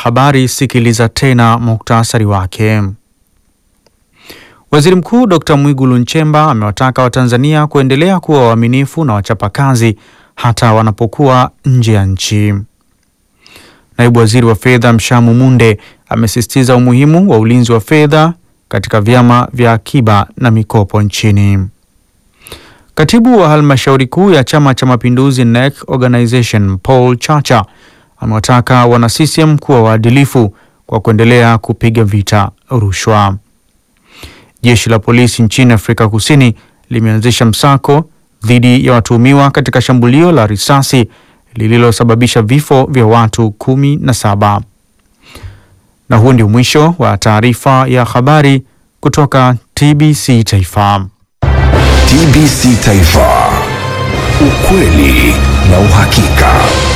habari, sikiliza tena muktasari wake. Waziri Mkuu Dr. Mwigulu Nchemba amewataka Watanzania kuendelea kuwa waaminifu na wachapakazi hata wanapokuwa nje ya nchi. Naibu Waziri wa Fedha Mshamu Munde amesisitiza umuhimu wa ulinzi wa fedha katika vyama vya akiba na mikopo nchini. Katibu wa halmashauri kuu ya Chama cha Mapinduzi NEC Organization Paul Chacha amewataka wana CCM kuwa waadilifu kwa kuendelea kupiga vita rushwa. Jeshi la polisi nchini Afrika Kusini limeanzisha msako dhidi ya watuhumiwa katika shambulio la risasi lililosababisha vifo vya watu kumi na saba. Na huu ndio mwisho wa taarifa ya habari kutoka TBC Taifa. TBC Taifa, ukweli na uhakika.